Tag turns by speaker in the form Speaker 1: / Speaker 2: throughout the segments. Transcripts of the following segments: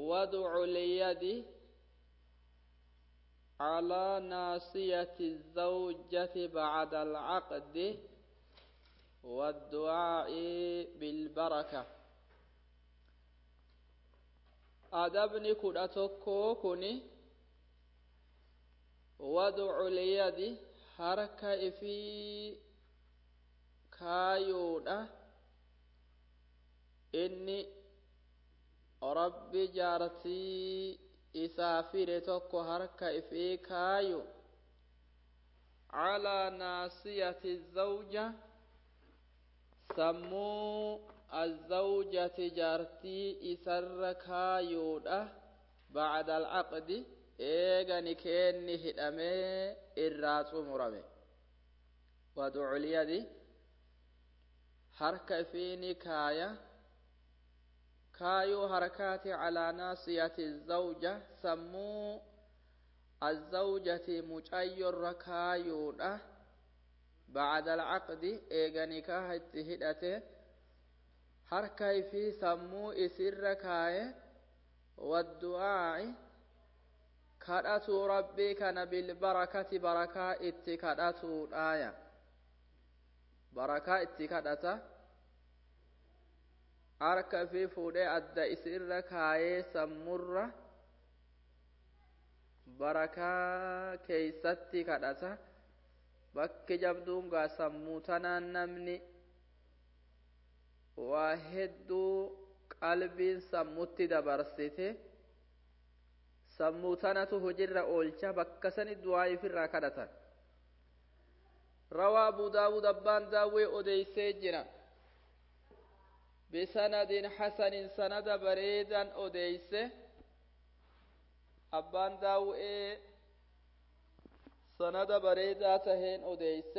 Speaker 1: وضع اليد على ناصية الزوجة بعد العقد والدعاء بالبركة أدبني كنا تكوكني وضع اليد حركة في كايودا إني ربي جارتي isaafire tokko harka ifii kaayu calaa naasiyati zawja sammuu azawjati jaartii isarra kaayuudha bacda alcaqdi eegani keenni hidhamee irraa xumurame waduculyadi harka ifiini kaaya كايو حركات على ناصية الزوجة سمو الزوجة مجاير ركايو بعد العقد إيغاني كاهت هدته حركة في سمو إسر ركاية والدعاء كدأتو ربي كان بالبركة بركة اتكدأتو الآية بركة اتكدأته harka fi fuudhee adda isirra kaayee sammurra barakaa keeysatti kadhata bakki jabduun gaa sammuu tanaan namni waa hedduu qalbiin sammutti dabarsite sammuu tanatu hojirra oolcha bakka sani du'aa'iif irraa kadhatan rawaa abu daawud abbaan daawwee odeeysee jira بسند حسن سند بريدا أديس أبان داوئي سند بريدا تهين أديس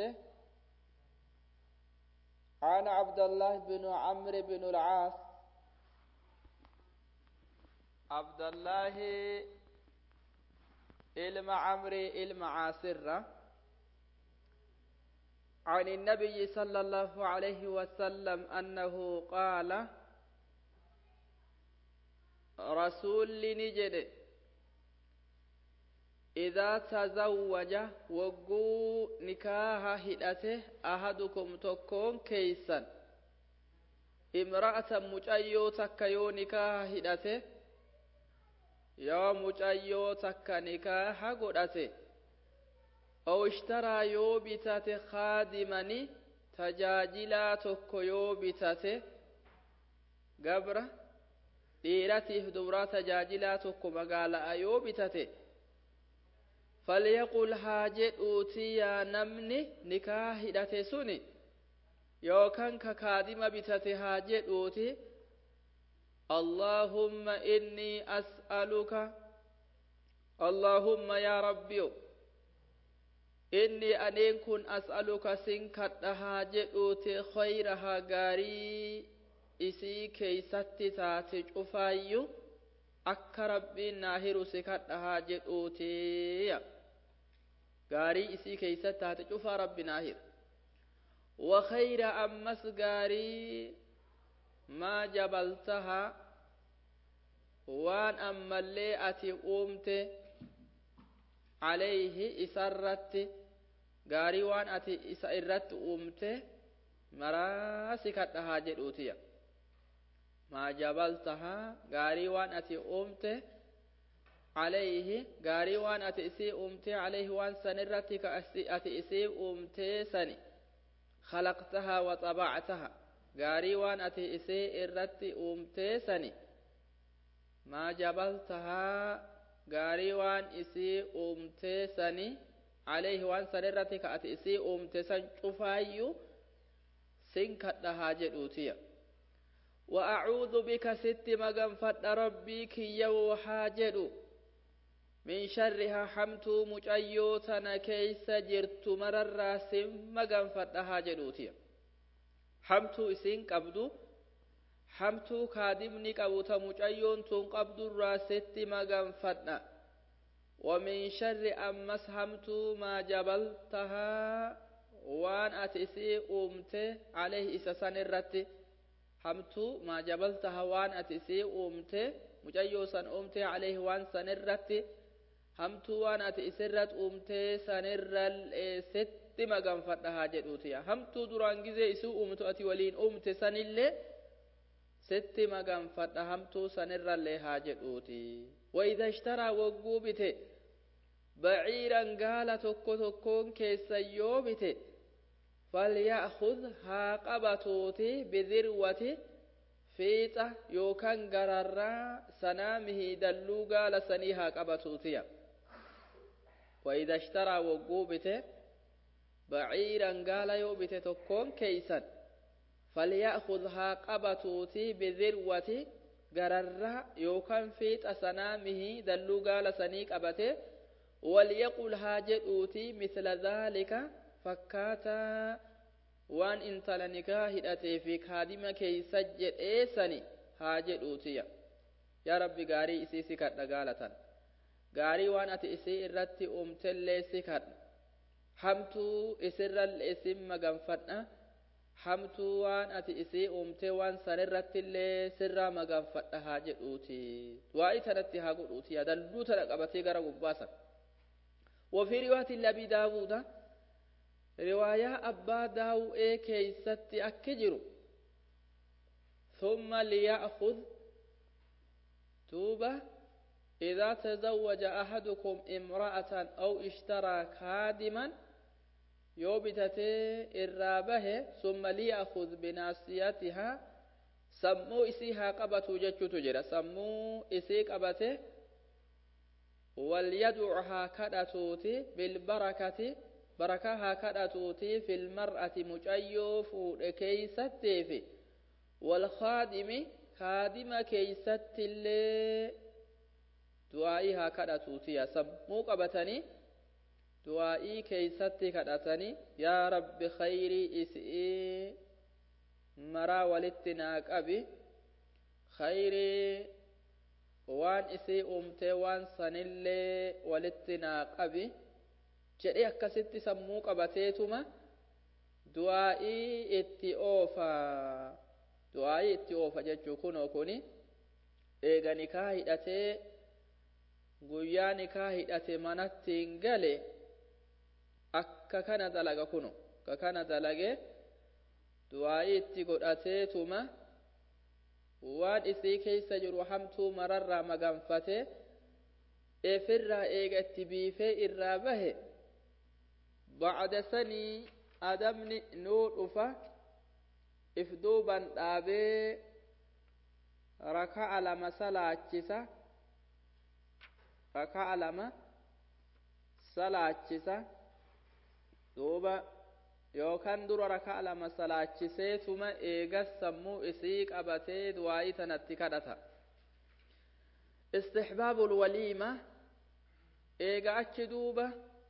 Speaker 1: عن عبد الله بن عمرو بن العاص عبد الله إلم عمرو إلم عاصرة عن النبي صلى الله عليه وسلم أنه قال رسول نجد إذا تزوج وقو نكاح هدته أحدكم تكون كيسا امرأة مجأيو تكيو نكاح هدته يا مجأيو تك نكاح قدته أو اشترى يو بتاته خادمني تجاجلا تكو يو بتاته قبرة dhiiratiif dubraa tajaajilaa tokko magaalaa yoo bitate falyaqul haa jedhuuti yaa namni nikaa hidhate suni yookaan ka kaadima bitate haa jedhuuti allaahumma innii as'aluka allaahumma yaa rabbiyo inni aneen kun as'aluka sin kadha haa jedhuuti khayrahaa gaarii isii keeysatti taate cufaayyu akka rabbiin naa hiru si kadha haa jedhuutiya gaarii isii keeysatti taate cufaa rabbi naa hiru وخير أمس غاري ما جبلتها وان أما اللي أتي قومت عليه إسرت غاري وان أتي إسرت قومت مراسك حاجة أوتيا ما جبلتها غاري وان أتي قومت عليه غاري وان أتي إسي قومت عليه وان سنرتك أتي إسي قومت سني خلقتها وطبعتها غاري وان أتي إسي إرتي أومتي سني ما جبلتها غاري وان إسي أومتي سني عليه وان سنرتي كأتي إسي أومتي سن شفايو سنكتها جدوتيا وأعوذ بك ست مغنفت ربي كي يوحاجدو من شرها حمتو مجأيوتنا كيس جرت مرر سم غنفتها جدوتي حمتو اسين قبدو حمتو كادمني قبوتا مجأيون تون قبدو راست مغنفتنا ومن شر أمس حمتو ما جبلتها وان أتسي أمت عليه إسسان الرت حمتو ما جبلتها وان أتسي أمت mucayyoo san uumtee alayhi waan san irratti hamtuu waan ati isirratti uumtee sanirrallee sitti maganfadha haa jedhuutiya hamtuu duraan gizee isii uumtu ati waliin uumte sanillee sitti maganfadha hamtuu sanirrallee haa jedhuuti وإذا اشترى وقوبته بعيرا قال تكو تكون كيس يوبته فليأخذ ها قبطوتي بذروة فيطة يوكان قررا سنامه دلو قال سنيها قبطوتيا وإذا اشترى وقوبته بعيرا قال يوبته تكون كيسا فليأخذ ها قبطوتي بذروة gararraa yookaan fiixa sanaamihii dalluu gaala sanii qabate walyaqul haa jedhuuti misla dhaalika fakkaataa waan intala nikaa hidhatee fi kaadima keeysa jedheesani haa jedhuutiya yaa rabbi gaarii isii si kadha gaalatan gaarii waan ati isii irratti uumtellee si kadha hamtuu isirrallee isin maganfadha hamtuu waan ati isii uumtee waan sanirrattillee sirraa maganfadha haa jedhuuti waa'ii tanatti haa godhuuti dalluu tana qabatee gara gubbaasan وفي رواية لأبي داود رواية أبا داوء كيست أكجر ثم ليأخذ توبة إذا تزوج أحدكم امرأة أو اشترى خادما yoo bitatee irraa bahe summa liyakhud binaasiyatiha sammuu isii haa qabatu jechuutu jira sammuu isii qabate walyadcu haa kadhatuuti bilbarakati barakaa haa kadhatuuti filmar'ati mucayyoo fuudhe keeysattiifi walkaadimi kaadima keeysattillee du'aa'ii haa kadhatuutiya sammuu qabatanii du'aa'ii keeysatti kadhatanii yaa rabbi khayrii isii maraa walitti naa qabi khayrii waan isii uumtee waan sanillee walitti naa qabi jedhee akkasitti sammuu qabateetuma du'aa'ii itti oofa du'aa'ii itti oofa jechuu kunoo kuni eega nikaa hidhatee guyyaa nikaa hidhate manattiin gale akka kana dalaga kunu akka kana dalage du'aa'ii itti godhateetuma waan isii keeysa jiru hamtuu mararraa maganfate efirraa eega itti biifee irraa bahe bacda sanii adamni nuu dhufa if duuban dhaabee raka'a lama salaachisa raka'a lama salaachisa duuba yookaan dura raka'a lama salaachiseetuma eegas sammuu isii qabatee du'aa'ii tanatti kadhata istixbaabul waliima eega achi duuba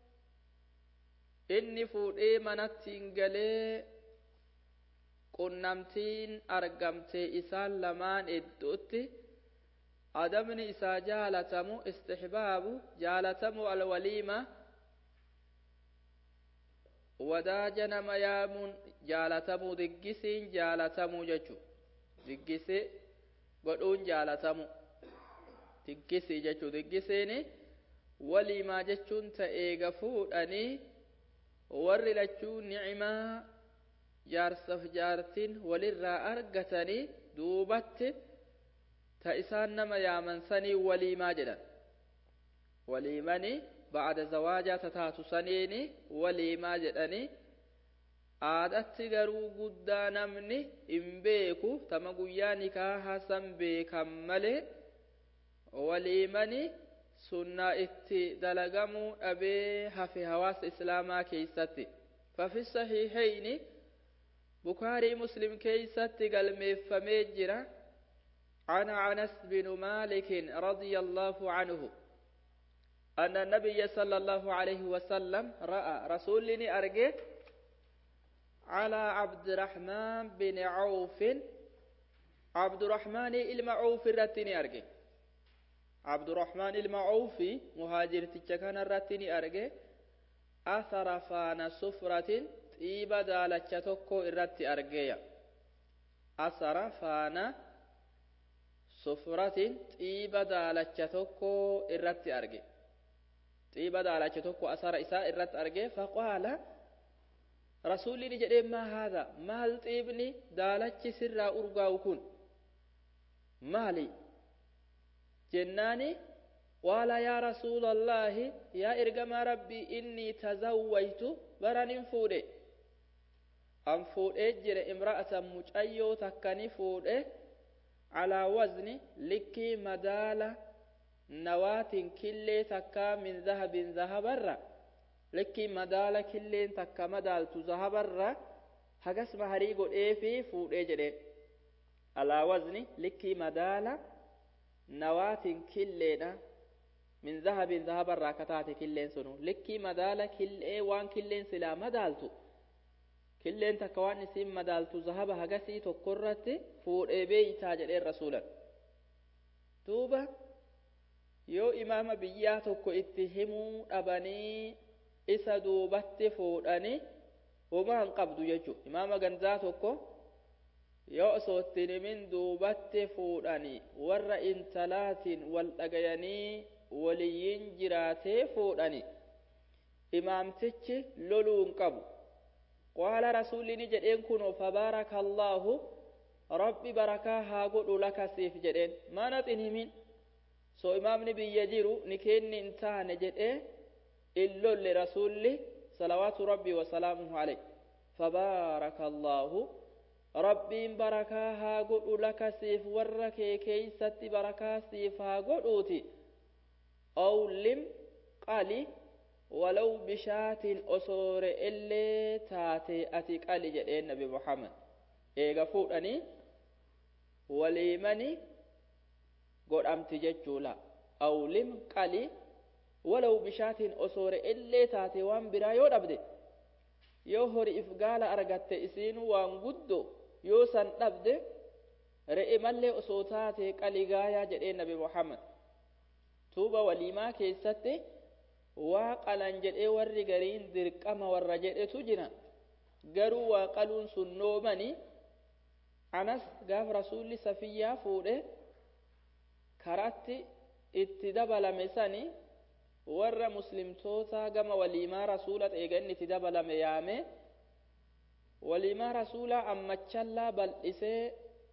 Speaker 1: inni fuudhee manattiin galee qunnamtiin argamte isaan lamaan idduutti adamni isaa jaalatamu istixbaabu jaalatamu alwaliima wadaaja nama yaamuun jaalatamu diggisiin jaalatamu jechu diggisi godhuun jaalatamu diggisii jechuu diggisiini waliimaa jechuun ta'eega fuudhanii warri lachuu ni'imaa jaarsaf jaartiin walirraa argatanii duubatti ta isaan nama yaaman sanii waliimaa jedhan waliimanii ba'ada zawaajaa tataatu saniini waliimaa jedhanii aadatti garuu guddaa namni hin beeku tama guyyaa nikaahaa san beekan malee waliimanii sunnaa itti dalagamuu dhabee hafe hawaasa islaamaa keeysatti fafi sahiihayni bukaarii muslim keeysatti galmeeffamee jira عن عنس بن مالك رضي الله عنه أن النبي صلى الله عليه وسلم رأى رسولني أرجه على عبد الرحمن بن عوف عبد الرحمن المعوف الرتني أرجه عبد الرحمن المعوفي مهاجر تجكان الرتني أرجه أثر فان سفرة طيب دالة تكو الرت أرجه أثر فان sufratin xiiba daalacha tokko irratti arge xiiba daalacha tokko asara isaa irratti arge faqaala rasuulli ni jedhee maa haadha maal xiibni daalachi sirraa urgaa'u kun maali jennaani qaala yaa rasuula allaahi yaa ergamaa rabbii innii tazawwaytu baranin fuudhe an fuudhee jire imra'atan mucayyoo takkani fuudhe calaa wazni likkii madaala nawaatin killee takkaa min zahabin zahabarra likkii madaala killeen takka madaaltu zahabarra hagas maharii godhee fi fuudhee jedhe alaa wazni likkii madaala nawaatin killeedha min zahabin zahabarraa kataate killeen sunu likkii madaala killee waan killeen silaa madaaltu killeen takka waan isiin madaaltu zahaba hagasii tokkorratti fuudhee beeytaa jedheen rasuulan duuba yoo imaama biyyaa tokko itti himuu dhabanii isa duubatti fuudhanii homaa hin qabdu jechuu imaama gandaa tokko yoo osoo ittiin himin duubatti fuudhanii warra intalaatiin wal dhagayanii waliyyiin jiraatee fuudhanii imaamtichi loluu hin qabu qaala rasuulli ni jedheen kunoo fabaaraka allaahu rabbi barakaa haa godhu lakasiif jedheen maanat hin himin so imaamni biyya jiru ni kenni hin taane jedhee in lolle rasuulli salawaatu rabbii wasalaamuhu aleyh fabaaraka allaahu rabbiin barakaa haa godhu lakasiif warra kee keeysatti barakaa siif haa godhuuti awlim qali walaw bishaatin osoore illee taate ati qali jedheen nabi muhammad eega fuudhanii waliimani godhamti jechuula awlim qali walaw bishaatin osoore illee taate waan biraa yoo dhabde yoo horiif gaala argatte isiinu waan guddo yoo san dhabde re'e mallee osoo taate qali gaayaa jedheen nabi muhammad tuuba waliimaa keessatti waa qalan jedhee warri gariin dirqama warra jedhetu jira garuu waa qaluun sun noomani anas gaaf rasuulli safiyyaa fuudhe karatti itti dabalame sani warra muslimtoota gama waliimaa rasuula eeganni itti dabalame yaame waliimaa rasuulaa ammachallaa bal'isee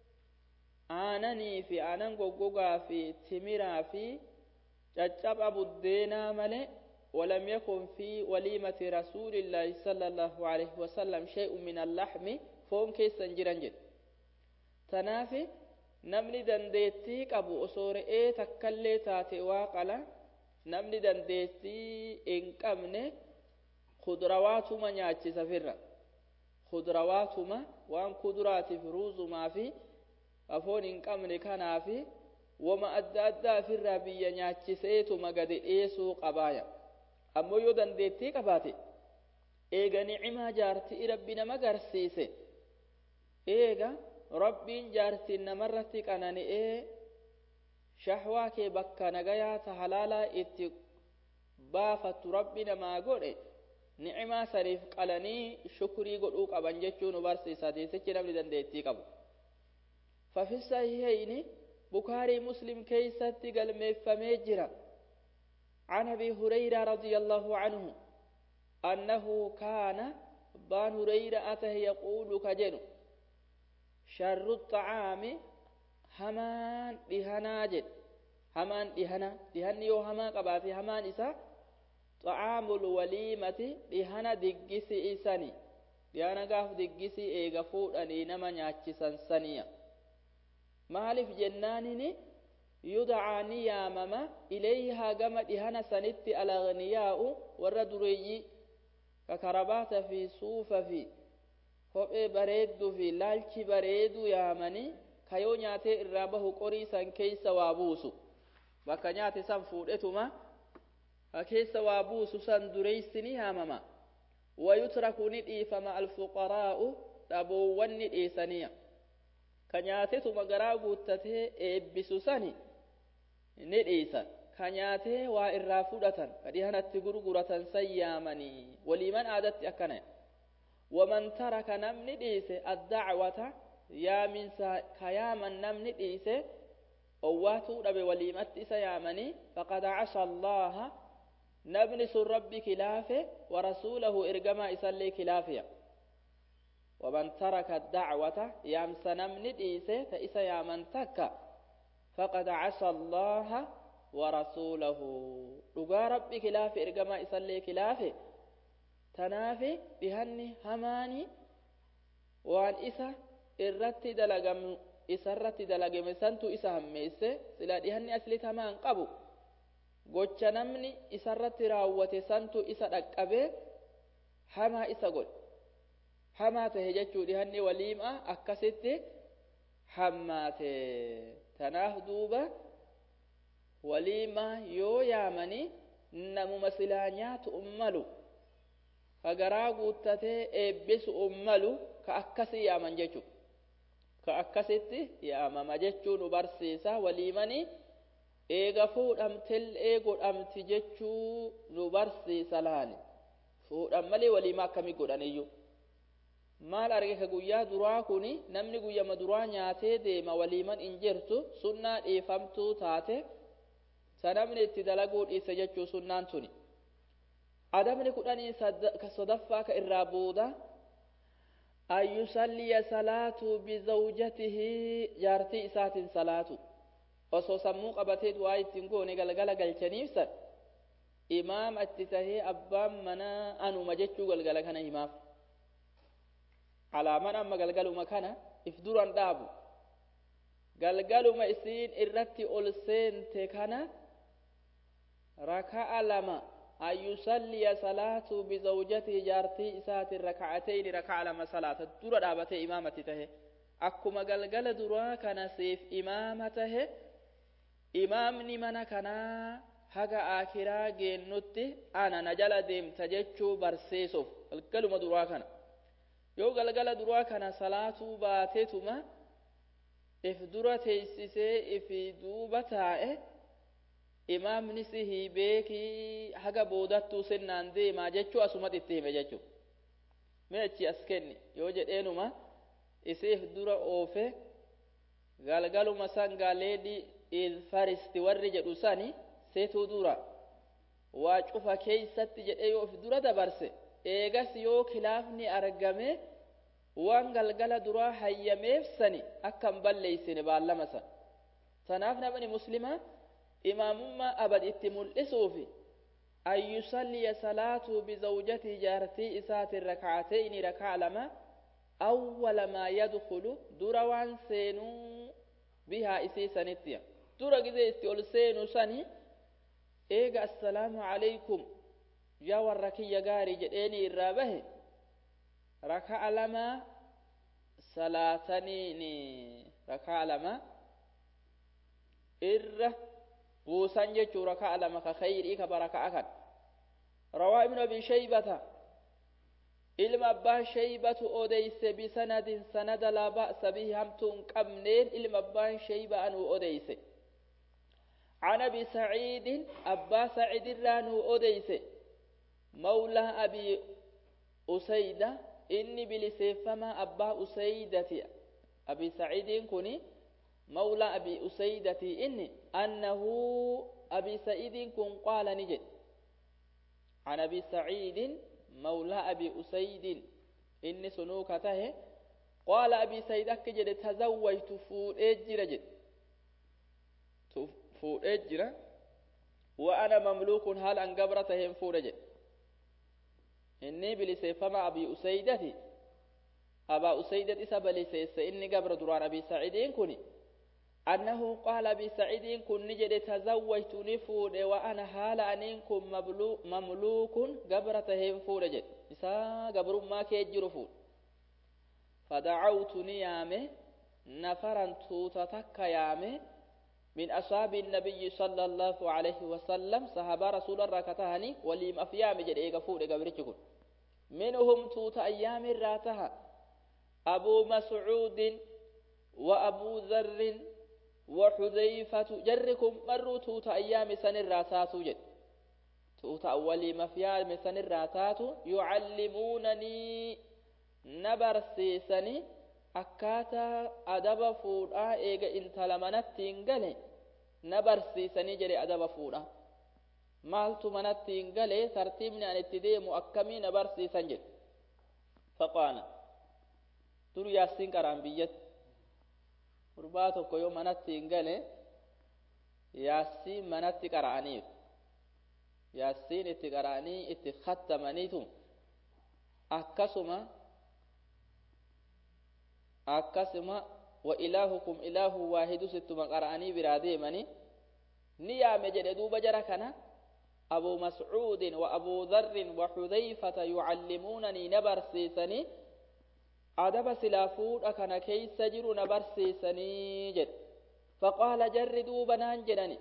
Speaker 1: aananii fi aanan goggogaa fi timiraa fi caccaba buddeenaa malee ولم يكن في وليمة رسول الله صلى الله عليه وسلم شيء من اللحم فون كيسا جرنجد تنافي namni dandeettii qabu osoo re'ee takkallee taate waa qala namni dandeettii hin qabne kudrawaatuma nyaachisa firra kudrawaatuma waan kuduraatiif ruuzumaa fi afoon hin qabne kanaa fi wama adda addaa firraa biyya nyaachiseetuma gadi dhiyeessuu qabaaya ammoo yoo dandeettii qabaate eega ni'imaa jaartii rabbi nama garsiise eega rabbiin jaartiin namarratti qanani'ee shahwaa kee bakka nagayaa ta halaalaa itti baafattu rabbi namaa godhe ni'imaa saniif qalanii shukrii godhuu qaban jechuu nu barsiisa hadiisichi namni dandeettii qabu ففي الصحيحين بخاري مسلم كيست قال ميفميجرا عن ابي هريره رضي الله عنه انه كان بان هريره اته يقول كجنو شر الطعام همان دهنا جد همان دهنا دهن يو هما قباتي همان إسا طعام الوليمة دهنا دقسي إساني دهنا قاف دقسي إيغا فودني نما نياتي سنسانيا مالف جنانيني يدعى نيامما إليها قم دهنا سنت الأغنياء والردري ككربات في صوف في kophee bareedduu fi laalchi bareedu yaamanii kayoo nyaatee irraa bahu qorii san keessa waa buusu bakka nyaate san fuudhetuma ka keessa waa buusu san dureeysini yaamama wayutraku ni dhiifama alfuqaraa'u dhaboowwan ni dhiisaniya ka nyaatetuma garaa guuttatee eebbisu sani ni dhiisan ka nyaatee waa irraa fudhatan ka dhihanatti gurguratan san yaamanii waliiman aadatti akkana ومن ترك نمني ديسه الدعوة يا من كياما نمني ديسه owwaatuu dhabe waliimatti isa yaamanii faqad casa allaha namni sun rabbi kilaafe warasuulahu ergamaa isallee kilaafiya waman taraka dacwata yaamsa namni dhiise ta isa yaaman takka faqad casa allaha warasuulahu dhugaa rabbi kilaafe ergamaa isallee kilaafe tanaafi dhihanni hamaani waan isa irratti dalagamu isarratti dalagame santu isa hammeesse sila dhihanni aslit hamaan qabu gocha namni isarratti raawwate santu isa dhaqqabee hamaa isa godhe hamaa tahe jechuu dhihanni waliima akkasitti hammaate tanaaf duuba waliima yoo yaamani namuma silaa nyaatu ummalu ka garaa guuttatee eebbisu ummalu ka akkasii yaaman jechuu ka akkasitti yaamama jechuu nu barsiisa waliimani eega fuudhamtellee godhamti jechuu nu barsiisa laani fuudhan malee waliima akkamii godhaniyyuu maal arge ka guyyaa duraa kuni namni guyyama duraa nyaatee deema waliiman hin jirtu sunnaa dhiifamtuu taate sa namni itti dalaguu dhiise jechuu sunnaan tuni adabni kudhanii sadaffaa ka irraa booda an yusalliya salaatu bizawjatihi jaartii isaatiin salaatu osoo sammuu qabatee du'aa ittiin goone galgala galchaniifsan imaama itti tahee abbaan manaa anuma jechuu galgala kana himaaf alaaman amma galgaluma kana if duran dhaabu galgaluma isiin irratti ol seente kana raka'a lama an yusalliya salaatu bizawjatihi jaartii isaatiin raka'atayni raka'a lama salaata dura dhaabatee imaamatti tahe akkuma galgala duraa kana siif imaama tahe imaamni mana kanaa haga aakiraa geennutti ana na jala deemta jechuu barsiisuuf galgaluma duraa kana yoo galgala duraa kana salaatuu baateetuma if dura teeysisee ifi duuba taa'e imaamni si hiibeekii haga boodattuu sennaan deemaa jechuu asumatti itti hime jechuu mee achi as kenni yoo jedheenuma isiif dura oofe galgaluma san gaaleedhi ilfaristi warri jedhu sani seetuu dura waa cufa keeysatti jedhee yoo if dura dabarse eegas yoo kilaafni argame waan galgala duraa hayyameef sani akka hin balleeysine baallama san tanaaf namni muslimaa imaamummaa abad itti mul'isuufi an yusalliya salaatuu bizawjatii jaartii isaatiin rakacatayni raka'a lama awwala maa yadkulu dura waan seenuu bihaa isii sanittiya dura gizee itti ol seenu sani eega assalaamu calaykum yaa warra kiyya gaarii jedheeni irraa bahe raka'a lama salaataniini raka'a lama irra buusan jechuu raka'a lama ka khayrii ka baraka'a kan rawaa ibnu abi shaybata ilma abbaa shaybatu odeyse bisanadin sanada laa ba'sa bihi hamtuu hin qabneen ilma abbaan shayba anuu odeyse عن ابي سعيد ابا سعيد رانو اوديس مولى ابي اسيده اني بلسيفما ابا اسيدة ابي سعيد كوني مولى ابي اسيدة اني انه ابي سعيد كن قال نجد عن ابي سعيد مولى ابي اسيد اني سنوكته قال ابي سعيد اكجد تزوجت فود اجرجد fuudhee jira wa ana mamluukun haal an gabra taheen fuudha jedhe inni biliseeffama abii usaydati abaa usaydat isa baliseesse inni gabra duraan abii saciidiin kuni annahu qaala abii saciidiin kun ni jedhe tazawwajtu ni fuudhe wa ana haala aniin kun mamluukun gabra taheen fuudha jedhe isaa gabrummaa kee jiru fuudha fadacawtu ni yaame nafaran tuuta takka yaame من أصحاب النبي صلى الله عليه وسلم صحابة رسول الله كتهني وليم أفيام جد إيغا فود إيغا منهم توت أيام راتها أبو مسعود وأبو ذر وحذيفة جركم مروا توت أيام سن الراتات جد توت أولي مفيام سن الراتات يعلمونني نبرسيسني akkaataa adaba fuudhaa eega intala manatti hin gale na barsiisanii jedhe adaba fuudha maaltu manatti hin galee tartiibni an itti deemu akkamii na barsiisan jedhe faqaala dur yaasiin qaraan biyyatti gurbaa tokko yoo manatti hin gale yaasiin manatti qara'aniif yaasiin itti qara'anii itti kattamaniitu akkasuma akkasuma wa ilaahukum ilaahu waahidu sittuma qara'anii biraa deemanii ni yaame jedhe duuba jara kana abu mascuudin wa abuu dharrin wa xudayfata yucallimuunanii na barsiisanii adaba silaa fuudha kana keeysa jiru na barsiisanii jedhe faqaala jarri duuba naan jedhani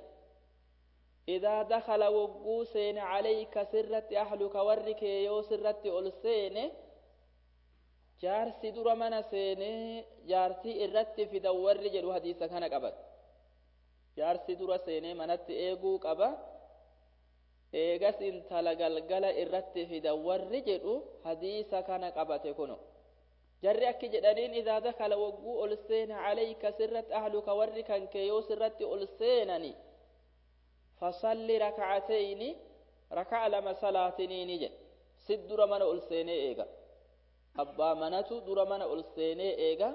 Speaker 1: idaa dakala wogguu seene calayka sirratti ahluka warri kee yoo sirratti ol seene jaarsi dura mana seenee jaartii irratti fidan warri jedhu hadiisa kana qaban jaarsi dura seenee manatti eeguu qaba eegas intala galgala irratti fidan warri jedhu hadiisa kana qabate kuno jarri akki jedhaniin idaa dakala wogguu ol seene calayka sirratti ahluka warri kan kee yoo sirratti ol seenani fasalli rakacatayni raka'a lama salaatiniini jedhe sit dura mana ol seenee eega abbaa manatu dura mana ol seenee eega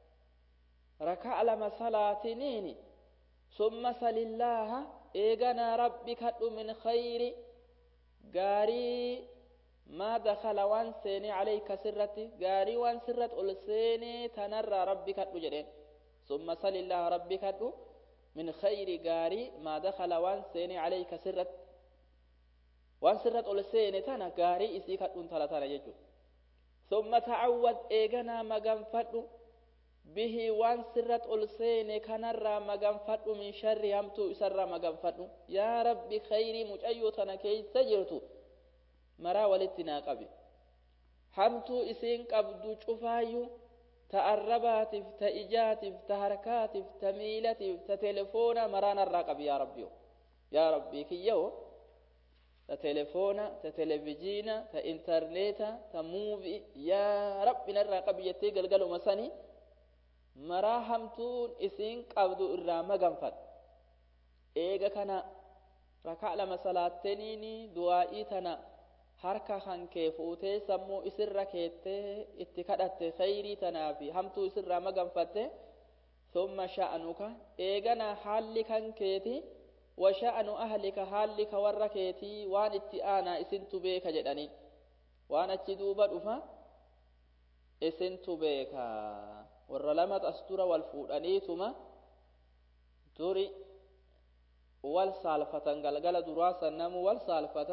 Speaker 1: raka'a lama salaatiniini summa salillaaha eeganaa rabbi kadhu min khayri gaarii maa dakala waan seenee calayka sirratti gaarii waan sirrat ol seenee tanarraa rabbi kadhu jedheen summa salillaaha rabbi kadhu min khayri gaarii maa dakala waan seenee calayka sirrat waan sirrat ol seene tana gaarii isii kadhuun tala tana jechuudha ثم تعود إيغنا مغنفد به وان سرت ألسين كنرى مغنفد من شر همتو سر مغنفد يا رب خيري مجأيوتنا كي سجرتو مرا ولتنا قبي همتو إسين قبدو شفايو تأرباتف تإجاتف تهركاتف تميلتف تتلفون مرانا الراقب يا ربي يا ربي كي يو ta telefoona ta televijiina ta intarneeta ta muuvi yaa rabbi narraa qabi jettee galgaluma sani maraa hamtuun isiin qabdu irraa maganfadhu eega kana rakaa lama salaatteniini du'aa'ii tana harka kan kee fuutee sammuu isirra keettee itti kadhatte khayrii tanaa fi hamtuu isirraa maganfatte summa sha'anuka eegana haalli kan keeti وشأن أهلك حالك وركيتي وان اتآنا اسنت بيك جدني وان اتدوب دفا اسنت بيك ورلمت أستر والفودانيتما دوري والسالفة قلقل دراسة نمو والسالفة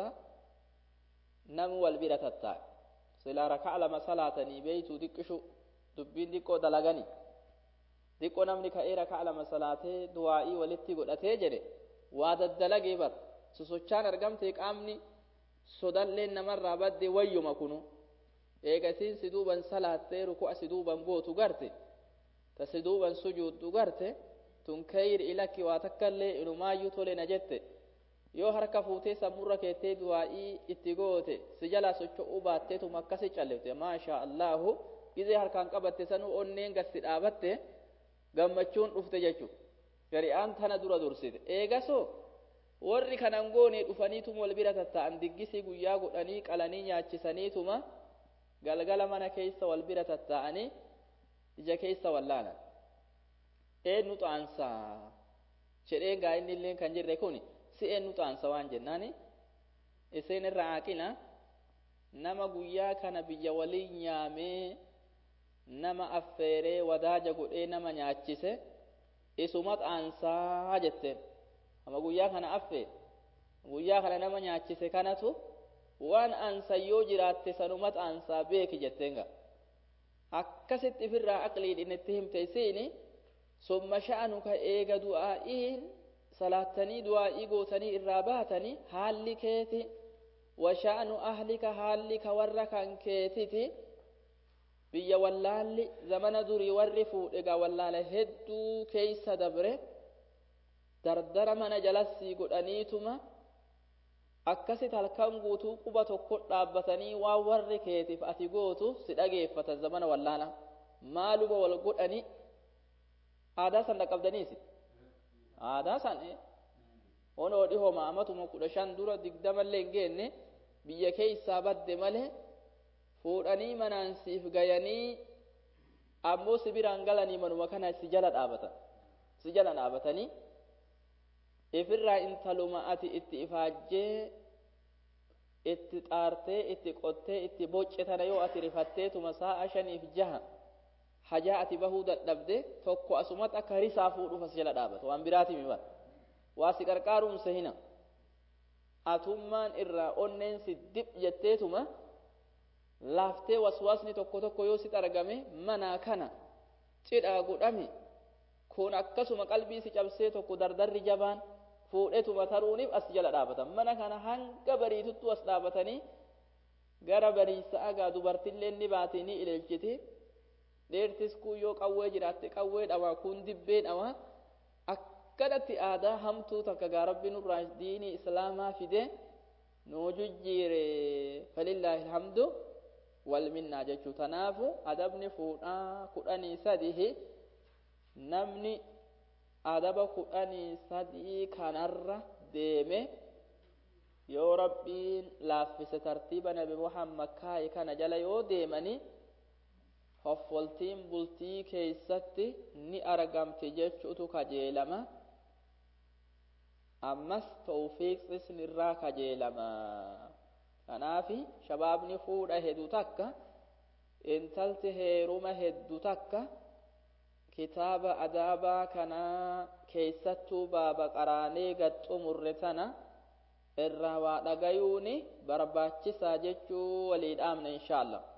Speaker 1: نمو والبيرة التاء سلا ركع لما صلاة بيتو دكشو دبين دكو دلغني دكو نمني كأي ركع لما صلاة دوائي ولتي قد جده waa daddalagee bar sosochaan argamte qaamni sodalleen namarraa badde wayyuma kunu eega isiin si duuban salaattee ruku'a si duuban gootu garte ta si duuban sujuuddu garte tun kayri ilakki waa takkallee inumaayyuu tole na jette yoo harka fuutee sammurra keettee du'aa'ii itti goote si jalaa socho'uu baatteetuma akkasi callifte maashaa allaahu gizee harkaan qabatte sanuu onneen gassi dhaabatte gammachuun dhufte jechuudha. shari'aan tana dura dursite eegasoo warri kanan goone dhufaniituma wal bira tatta'an diggisii guyyaa godhanii qalanii nyaachisaniituma galgala mana keessa wal bira tatta'anii ija keessa wallaanan eenyu xaansaa jedheen gaa inni illee kan jirre kun si eenyu xaansa waan jennaani isin irra aaqila nama guyyaa kana biyya waliin nyaamee nama affeeree wadaaja godhee nama nyaachise isumat aansaa jetteen ama guyyaa kana affe guyyaa kana nama nyaachise kanatu waan aansa yoo jiraatte sanumat aansaa beeki jetteen ga akkasitti ifirraa aqliin inni himte isiini summa sha'anuka eega du'aa'iin salaattanii du'aa'ii gootanii irraa baatanii haalli keeti washa'anu ahlika haalli ka warra kan keetiti biyya wallaalli zamana durii warri fuudhe gaa wallaala hedduu keeysa dabre dardara mana jalassii godhaniituma akkasit halkan guutuu quba tokko dhaabbatanii waan warri keetiif ati gootu si dhageeffatan zamana wallaala maaluma wal godhani aadaa san dhaqqabdaniisi aadaa san onoo dhihoma amatuma kudha shan dura digdamallee hin geenne biyya keessaa badde malee fuudhanii manaan siif gayanii ammoo si biraan galanii manuma kana si jala dhaabatan si jala dhaabatanii ifirraa intaluma ati itti ifaajjee itti xaartee itti qottee itti bocce tana yoo ati rifatteetuma sa'a shaniif jaha hajaa ati bahuu dadhabde tokko asumatti akka risaa fuudhuuf as jala dhaabata waan biraati mi bara waa si qarqaaruumsa hina atummaan irraa onneen si dib jetteetuma laaftee waswaasni tokko tokko yoo sit argame manaa kana cidhaa godhame kun akkasuma qalbii si cabsee tokko dardarri jabaan fuudhetuma taruuniif as jala dhaabatan mana kana hanga bariituttu as dhaabatanii gara bariisa agaa dubartillee ni baate ni ilaalchiti dheertis kun yoo qawwee jiraatte qawwee dhawaa kun dibbee dhawaa akkanatti aadaa hamtuu takka gaa rabbi nurraa diinii islaamaa fide nuu jijjiire falillaahi alhamdu wal minnaa jechuu tanaafu adabni fuudhaa kudhanii sadihi namni adaba kudhanii sadii kanarra deeme yoo rabbiin laaffise tartiiba nabi muhammad kaaye kana jala yoo deemani hoffoltiin bultii keeysatti ni argamti jechuutu kajeelama ammas tawfiiqsis nirraa kajeelama kanaafi shabaabni fuudha hedu takka intalti heeruma heddu takka kitaaba adaabaa kanaa keeysattuu baaba qaraanee gad xumurre tana irraa waa dhagayuuni barbaachisaa jechuu walii dhaamna inshaa allah